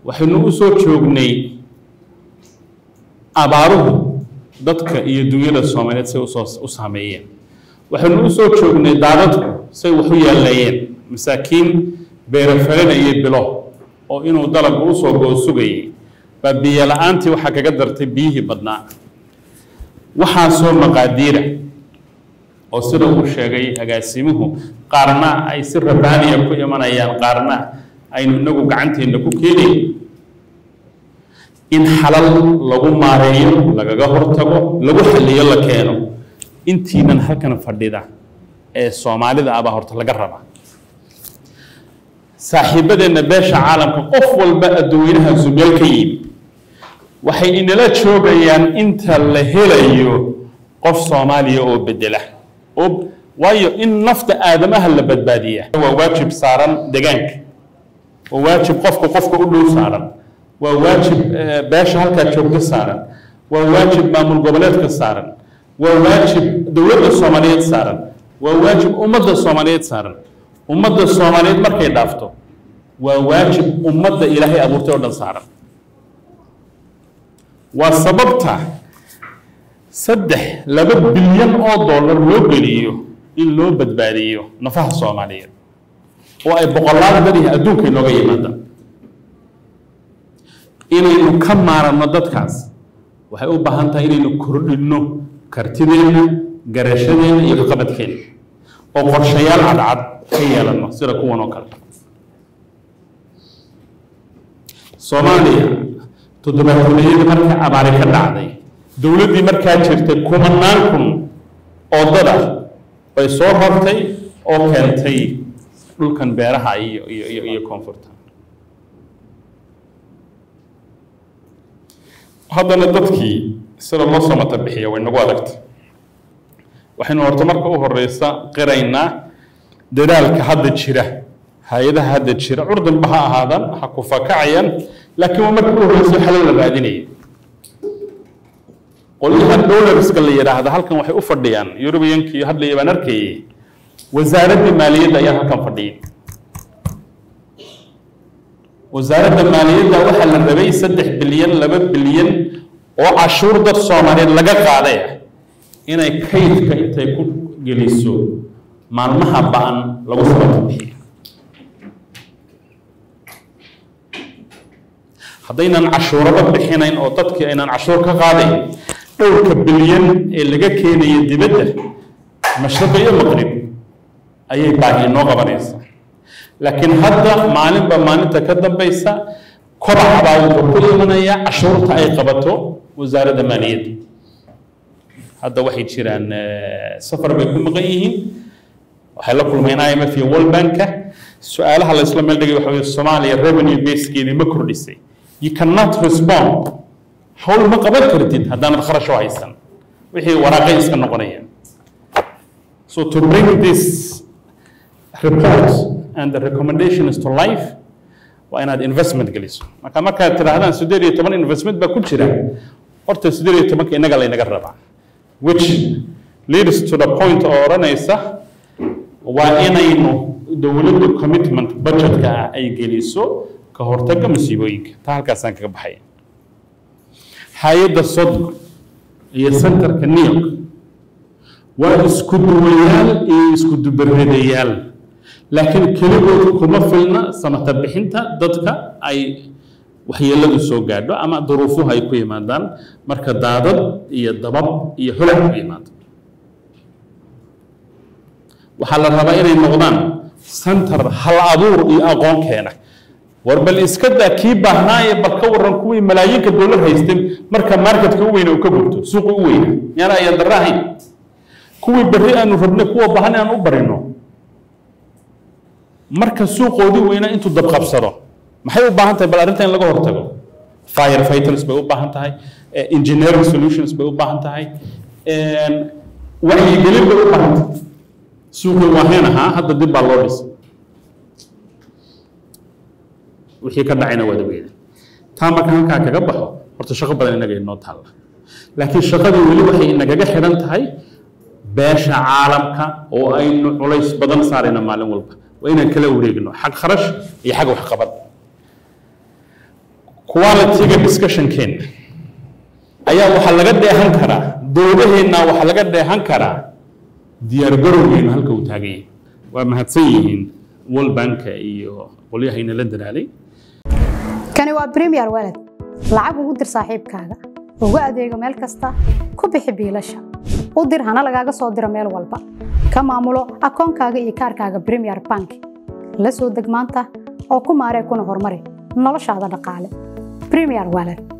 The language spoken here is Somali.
waxaynu u soo joognay abaaruhu dadka iyo dunyada soomaaliyeed say usoo u saameeyeen waxaynu u soo joognay daadadku say wax u yaalleeyeen masaakiin beerafalinayay bilo oo inuu dalabku usoo goo sugayay baa biyo la-aantii waxaa kaga dartay biyihii badnaa waxaasoo maqaadiira oo sida uu sheegay agaasimuhu qaarna ay si rabaaniya ku imanayaan qaarna aynu inagu gacanteenna ku keenayn in xalal lagu maareeyo lagaga hortago lagu xaliyo la keeno intiinan halkan fadhida ee soomaalida abaa horta laga rabaa saaxiibadeenna beesha caalamka qof walba adduweynahasu meel ka yimi waxay inala joogayaan inta la helayo qof soomaaliya oo bedela oo waayo in nafta aadamaha la badbaadiya waa waajib saaran degaanka waa waajib qofka qofka u dhow saaran waa waajib beesha halkaa joogto saaran waa waajib maamul goboleedka saaran waa waajib dowladda soomaaliyeed saaran waa waajib ummadda soomaaliyeed saaran ummadda soomaaliyeed markay dhaafto waa waajib ummadda ilaahay abuurtay oo dhan saaran waa sababta saddex laba bilyan oo dollar loo geliyo in loo badbaadiyo nafaha soomaaliyeed oo ay boqolaal badihi adduunka inooga yimaada inaynu ka maaranno dadkaas waxay u baahan tahay inaynu kordhinno kartideenna garashadeenna iyo kaqabadkeenna oo qorshayaal cadcad ka yeelanno sida kuwan oo kale soomaaliya toddobaatoolayadii marka abaari ka dhacday dowladdii markaa jirtay kumanaan kun oo dad ah bay soo rartay oo keentay dhulkan beeraha iyo iyo iyo iyo koonfurta haddana dadkii sida loo samata bixiya way nagu adagtay waxaynu horta marka u horeysa qiraynaa dadaalka hadda jira hay-adaha hadda jira curdanba ha ahaadaan ha ku fakacayaan laakiin waa marka u horeysa xalal la raadinaya qolyaha dollarska la yidhaahda halkan waxay u fadhiyaan yurubiyankii hadlaya baan arkayay wasaaraddii maaliyadda ayaa halkan fadhiyay wasaaradda maaliyadda waxaa la rabay saddex bilyan laba bilyan oo cashuur dad soomaaliyeed laga qaaday inay kaydka intay ku geliso maalmaha ba-an lagu sabata bixiyo haddaynan cashuuraba bixinayn oo dadkii aynan cashuur ka qaadayn dhowrka bilyan ee laga keenaya dibadda mashriq iyo maqrib ayay baahi noo qabanaysaa laakiin hadda maalinba maalinta ka dambaysa kobac baa wuxuu ku imanaya cashuurta ay qabato wasaaradda maaliyadda hadda waxay jiraan safar bay ku maqan yihiin waxay la kulmeen imf iyo world banka su-aalaha la isla meel dhigay waxa weye soomaaliya revenue basekeedii ma kordhisay you cannot respond hawl ma qaban kartid haddaanad kharash u haysan wixii waraaqay iska noqonayaan so to bring this report and the recommendations to life waa inaad investment geliso marka markaad tidhaahdaan siddeed iyo toban investment baa ku jira horta siddeed iyo tobanka innaga laynaga rabaa which leads to the point oo odhanaysa waa inaynu dowladdu commitment budgetka ah ay geliso ka hortagga masiibooyinka taa halkaasaan kaga baxaya hay-adda sodco iyo centerka new york waa isku duwayaal iyo isku dubareedayaal laakiin keligood kuma filna samata bixinta dadka ay waxyeeladu soo gaadho ama duruufuhu ay ku yimaadaan marka daadad iyo dabab iyo holac ku yimaado waxaa la rabaa inay noqdaan center hal abuur iyo aqoon keena war bal iska daa kii baahnaaye bal ka waran kuwii malaayinka dowlad haystay marka marketka u weyna uu ka gubto suuqa u weyna yaana ayaan darra ahayn kuwii berri aanu rabnay kuwa baahan aan u barino marka suuqoodii weyna intuu dabqabsado maxay u baahan tahay bal arrinta in laga hortago fire fighters bay u baahan tahay engineering solutions bay u baahan tahay wacyigelin bay u baahan tahay suuqii waaheen ahaa hadda dib baa loo dhisay wixii ka dhacayna waad ogeeda taa marka halkaa kaga baxo horta shaqo badan inaga inoo taalla laakiin shaqadii weli waxay inagaga xidhan tahay beesha caalamka oo aynu culays badan saarayna maalin walba waa inaan kala wareegno xag kharash iyo xag waxqabad quality-ga discussion-keena ayaa waxaa laga dheehan karaa dowladaheenna waxaa laga dheehan karaa diyaargarowgeenu halka uu taagan yahay waa mahadsan yihiin world banka iyo qolyahayna la dadaalay kani waa premier walad lacag ugu dir saaxiibkaaga ugu adeego meel kasta ku bixi biilasha u dir hana lagaaga soo diro meel walba ka maamulo akoonkaaga iyo kaarkaaga premier bank la soo deg maanta oo ku maaree kuna horumari noloshaada dhaqaale premier walad